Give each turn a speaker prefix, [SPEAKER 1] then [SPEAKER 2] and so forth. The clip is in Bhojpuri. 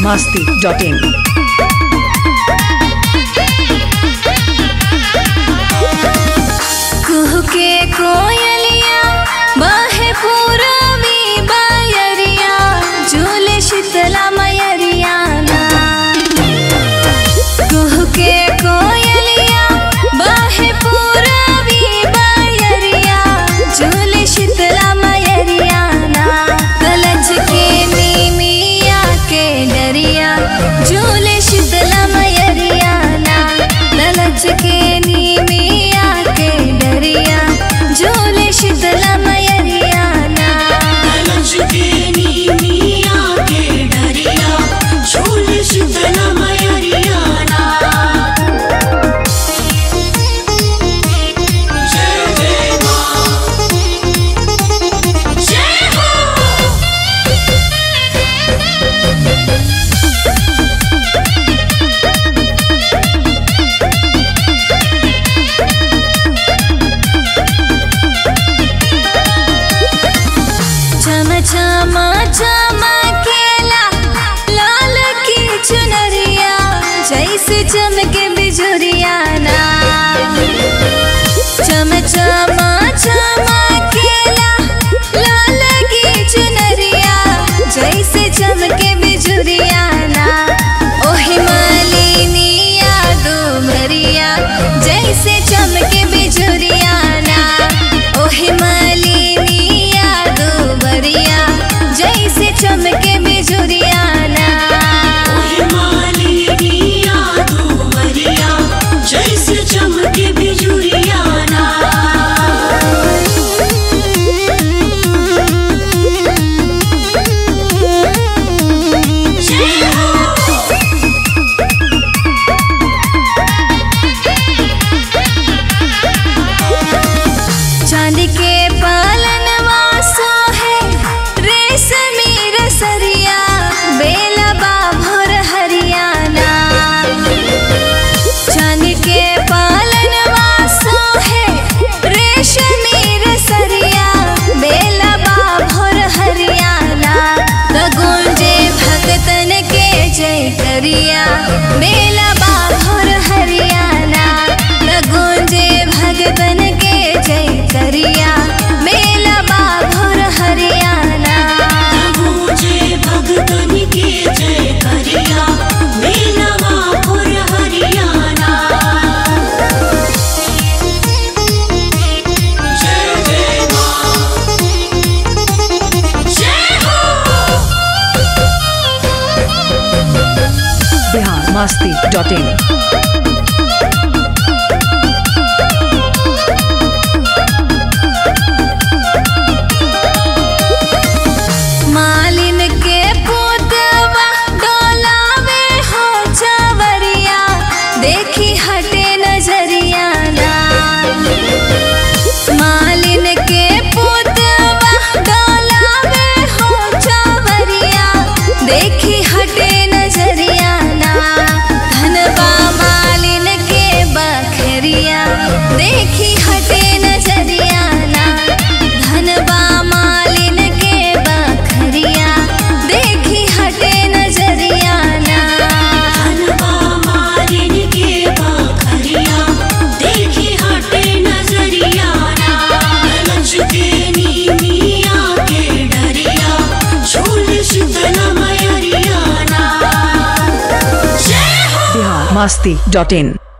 [SPEAKER 1] masti.in.
[SPEAKER 2] कुह के कोयलिया बाहे पूरबी बायरिया झूले शीतला मयरिया ना कुह के कोयलिया बाहे पूरबी बायरिया झूले शीतला मयरिया ना कलज के नीमिया के डरिया झूले शीतला मयरिया ना कलज के नीमिया के डरिया झूले शीतला मयरिया ना चम चम चमकेला लाल की चुनरिया जैसे चमके बिजुरिया ना चम चम चमकेला लाल की चुनरिया जैसे चमके बिजुरिया ना ओहि मालिनिया डुमरिया जैसे चमके बिजुरिया ना ओहि मालिनिया डुमरिया जैसे चमके बिजुरिया ना
[SPEAKER 3] जैसे चमके बिजुरिया ना
[SPEAKER 2] चांद के पालन वासो है रेशमी रसरिया बेला बाभर हरियाणा चांद के पालन वासो है रेशमी रसरिया बेला बाभर हरियाणा गगुंजे भगतन के जय करिया बेला बाभर हरियाणा गगुंजे भगतन के जय करिया बेला बाभर हरियाणा
[SPEAKER 3] मुझे भगतन के जय करिया मेलवा पुर हरियाणा जय जय माँ जय हो
[SPEAKER 1] Bihar masti.in.
[SPEAKER 2] मालिन के पुतवा डोलावे हो चवरिया देखी हटे नजरिया ना मालिन के पुतवा डोलावे हो चवरिया देखी हटे नजरिया ना धनबा मालिन के बखरिया देखी हटे नजरिया ना धनबा मालिन के बखरिया देखी हटे नजरिया ना
[SPEAKER 3] धनवा मालिन के बखरिया देखी हटे नजरिया ना लज के नीमिया के डरिया झूल शीतल मयरिया ना जय हो
[SPEAKER 1] Bihar masti.in.